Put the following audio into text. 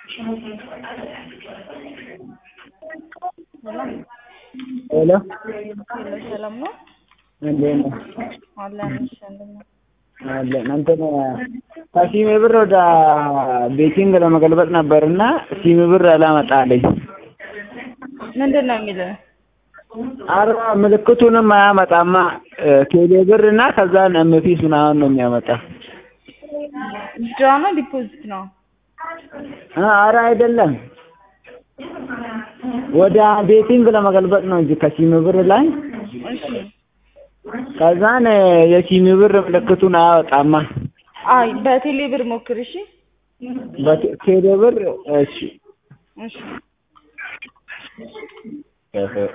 ሄሎ ሄሎ ሰላም ነው እንዴት ነው? አለን። እሺ እንደምን ነው? አለን እንትን ከሲሜ ብር ወደ ቤቲንግ ለመገልበጥ ነበርና ሲሜ ብር አላመጣልኝ። ምንድን ነው የሚለው? አረ ምልክቱንም አያመጣማ ቴሌ ብር እና ከዛን ኤምፒስ ምናምን ነው የሚያመጣ። ድራ ነው ዲፖዚት ነው? አረ አይደለም ወደ ቤቲንግ ለመገልበጥ ነው እንጂ ከሲሜ ብር ላይ እሺ ከዛን የሲሜ ብር ምልክቱን አያወጣማ። አይ በቴሌ ብር ሞክር። እሺ በቴሌ ብር እሺ እሺ እህ